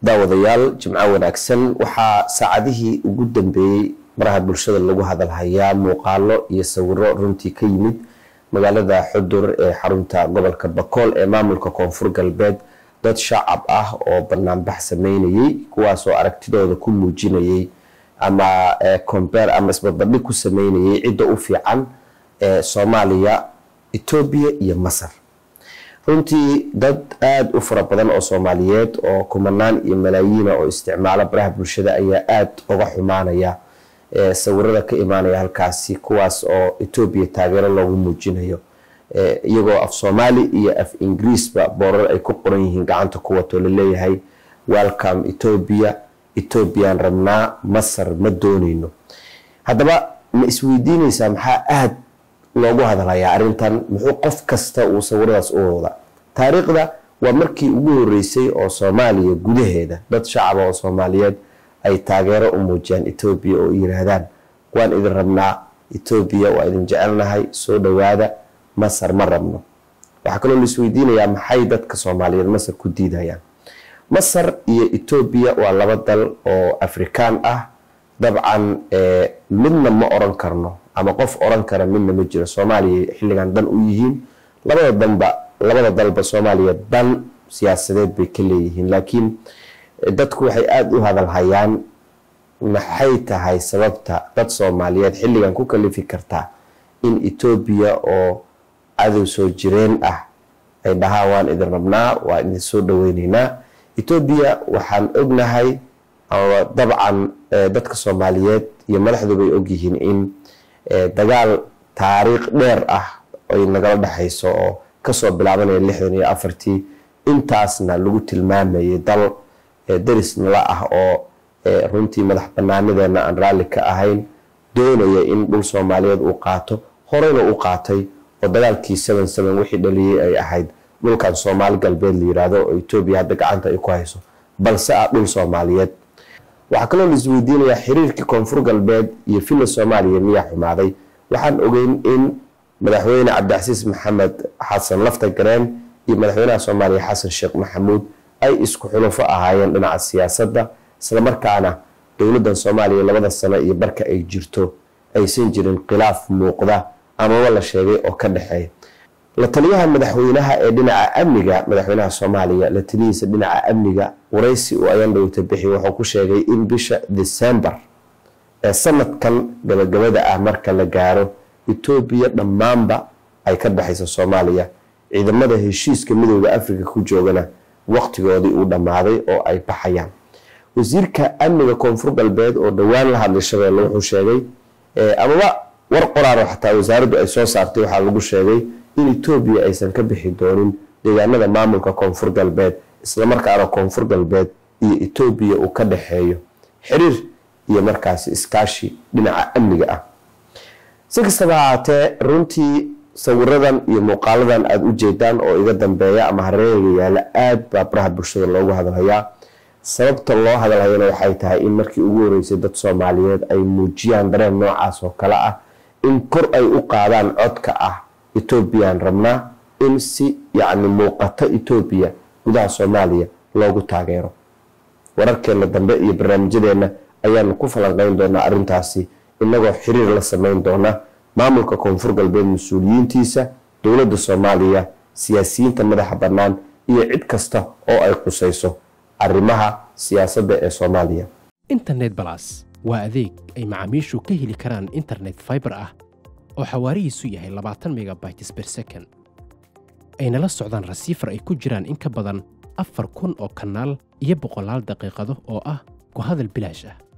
daawadayaal jimco wanaagsan waxaa saacadihii ugu dambeeyey maraha bulshada lagu hadalhayaa muuqaalo iyo sawiro runtii ka yimid magaalada xudur ee xarunta gobolka bakool ee maamulka koonfur galbeed dad shacab ah oo banaanbax sameynayey kuwaasoo aragtidooda ku muujinayay ama combeer ama isbarbardhig ku sameynayay cidda u fiican ee soomaaliya etoobiya iyo masar runtii dad aada u fara badan oo soomaaliyeed oo kumanaan iyo malaayiina oo isticmaala baraha bulshada ayaa aada uga xumaanaya sawirada ka imaanaya halkaasi kuwaas oo etoobiya taageero loogu muujinayo iyagoo af soomaali iyo af ingiriisba boorar ay ku qoran yihiin gacanta ku wato laleeyahay welcome etoobiya etoobiyaan rabnaa masar ma dooneyno haddaba ma isweydiineysaa maxaa aada loogu hadalhayaa arrintan muxuu qof kasta uu sawiradaas u wada taariikhda waa markii ugu horeysay oo soomaaliya gudaheeda dad shacaba oo soomaaliyeed ay taageero u muujiyaan etoobiya oo yiraahdaan waan idin rabnaa etoobiya waa idin jecelnahay soo dhowaada masar ma rabno waxaa kaloo la isweydiinayaa maxay dadka soomaaliyeed masar ku diidayaan masar iyo etoobiya waa laba dal oo afrikaan ah dabcan midna ma oran karno ama qof oran kara midna ma jiro soomaaliya xilligan dan u yihiin labada danba labada dalba soomaaliya dan siyaasadeed bay ka leeyihiin laakiin dadku waxay aada u hadalhayaan maxay tahay sababta dad soomaaliyeed xilligan ku kalifi kartaa in etoobiya oo cadow soo jireen ah ay dhahaan waan idin rabnaa waa idin soo dhaweyneynaa etoobiya waxaan ognahay ama dabcan dadka soomaaliyeed iyo madaxdubay ogyihiin in dagaal taariikh dheer ah ay nagala dhexayso oo kasoo bilaabanaya lixdan iyo afartii intaasna lagu tilmaamayay dal deris nala ah oo runtii madax banaanideena aan raalli ka ahayn doonaya in dhul soomaaliyeed uu qaato horeyna u qaatay oo dagaalkii seven seven wixii dhaliyey ay ahayd dhulkan soomaali galbeed la yiraahdo oo etoobiya hadda gacanta ay ku hayso balse ah dhul soomaaliyeed waxaa kaloo la isweydiinayaa xiriirkii koonfur galbeed iyo villa soomaaliya miyaa xumaaday waxaan ogeyn in madaxweyne cabdicasiis maxamed xasan lafta gareen iyo madaxweynaha soomaaliya xasan sheekh maxamuud ay isku xulufo ahaayeen dhinaca siyaasadda islamarkaana dowladdan soomaaliya labada sano iyo barka ay jirto aysan jirin khilaaf muuqda amaba la sheegay oo ka dhexeeya la taliyaha madaxweynaha ee dhinaca amniga madaxweynaha soomaaliya la taliyihiisa dhinaca amniga waraysi uu ayaan dhowta bixi wuxuu ku sheegay in bisha december ee sanadkan gabagabada ah marka la gaaro etoobiya dhammaanba ay ka dhexayso soomaaliya ciidamada heshiiska midooda africa ku joogana waqtigoodii uu dhammaaday oo ay baxayaan wasiirka amniga koonfur galbeed oo dhowaan la hadlay shabeelle wuxuu sheegay amaba war qoraano xataa wasaaraddu ay soo saartay waxaa lagu sheegay in etoobiya aysan ka bixi doonin deegaanada maamulka koonfur galbeed islamarkaana koonfur galbeed iyo etoobiya uu ka dhexeeyo xiriir iyo markaasi iskaashi dhinaca amniga ah si kastaba ahaatee runtii sawiradan iyo muuqaaladan aada u jeedaan oo iga dambeeya ama hareeriga yaala aada baa baraha bulshada loogu hadalhayaa sababta loo hadalhayana waxay tahay in markii ugu horeysay dad soomaaliyeed ay muujiyaan dareen noocaas oo kale ah in kor ay u qaadaan codka ah etoobiyaan rabnaa in si yacni muuqato etoobiya gudaha soomaaliya loogu taageero wararkeena dambe iyo barnaamijyadeena ayaanu ku falanqeyn doonaa arrintaasi inagoo xiriir la sameyn doona maamulka koonfur galbeed mas-uuliyiintiisa dowladda soomaaliya siyaasiyiinta madaxa bannaan iyo cid kasta oo ay qusayso arrimaha siyaasadda ee soomaaliya internet balas waa adeeg ay macaamiishu ka heli karaan internet faibar ah oo xawaarihiisu yahay labaatan megabytes ber second ayna la socdaan rasiifar ay ku jiraan in ka badan afar kun oo kanaal iyo boqolaal daqiiqado oo ah ku hadal bilaash ah